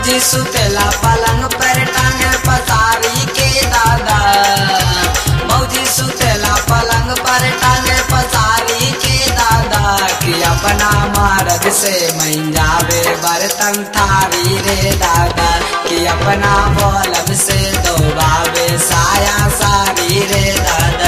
मौजी सुतेला पलंग पर टांगे पसारी के दादा मौजी सुतेला पलंग पर टांगे पसारी के दादा कि अपना मर्द से मंजावे बर्तन थारी रे दादा कि अपना बौलब से दोबावे साया सारी रे दादा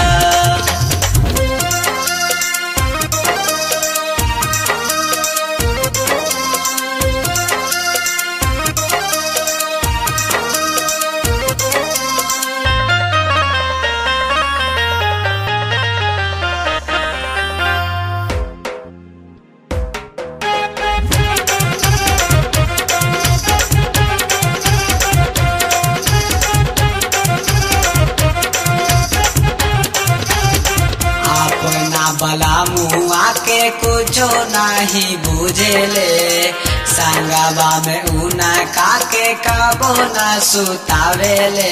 अपना बला मुआ के कुछो नहीं बुझेले संगवा में ऊना काके कबो न सुतावेले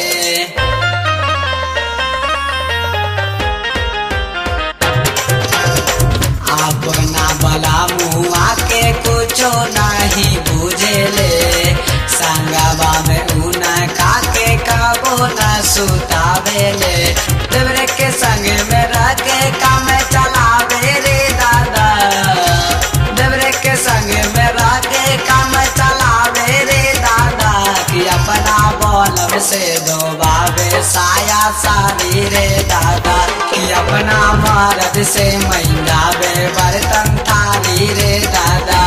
अपना बला मुआ के कुछो नहीं बुझेले संगवा में ऊना काके कबो न सुतावेले देवरे के संग में रह के काम चलावे रे दादा देवरे के संग में रह के काम चलावे रे दादा कि अपना बौलब से दोबावे साया सारी रे दादा कि अपना मर्द से महिलावे बर्तन थारी रे दादा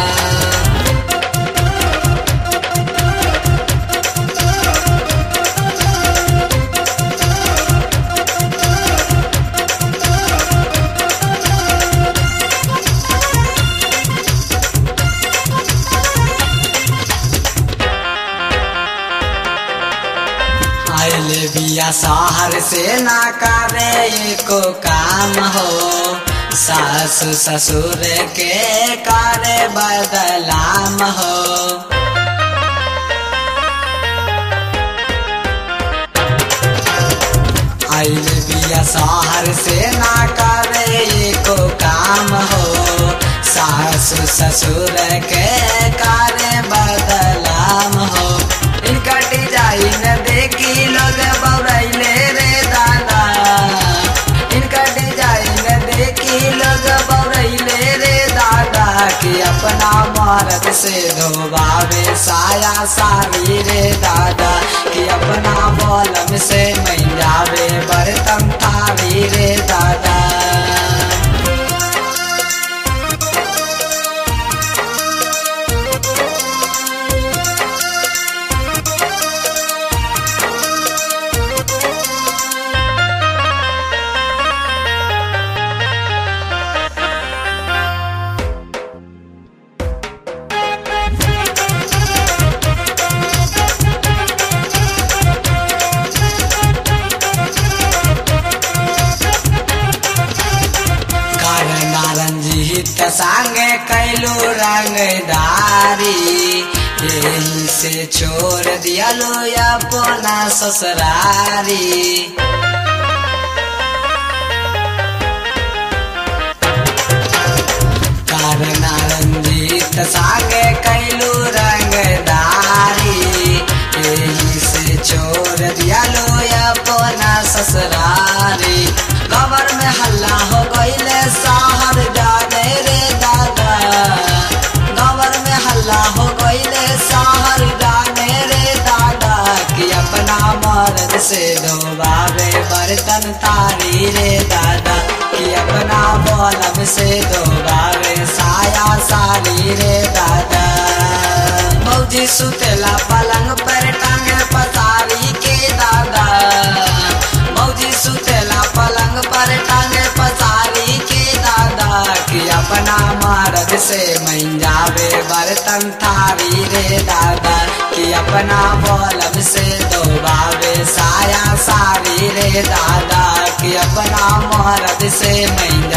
आइले बिया शहर से ना करे एको काम हो सास ससुर के करे बदलाम हो आइले बिया शहर से ना करे एको काम हो सास ससुर के करे बदलाम हो इनका डिजाइन देखी लोग बौरैले रे दादा इनका डिजाइन देखी लोग बौरैले रे दादा कि अपना मर्द से धोबावे साया सारी रे दादा कि अपना बौलम से मैजावे बर्तन थारी रे दादा रंजीत संगे कैलू रंगदारी यही से छोड़ दियालो अपना ससुरारी कारण रंजीत संगे कैलू रंगदारी यही से छोड़ दियालो अपना ससुरारी खबर में हल्ला हो गईले शहर जाने रे दादा खबर में हल्ला हो गईले शहर जाने रे दादा कि अपना मर्द से धोबावे बर्तन तारी रे दादा कि अपना बौलब से धोबावे साया सारी रे दादा मौजी सुतेला पलंग पर टांगे पसारी के दादा मौजी सुतेला पलंग पर टांगे पसारी के दादा कि अपना मर्द से मंजावे बर्तन थारी रे दादा कि अपना बौलब से दोबावे साया सारी रे दादा कि अपना मर्द से मंजा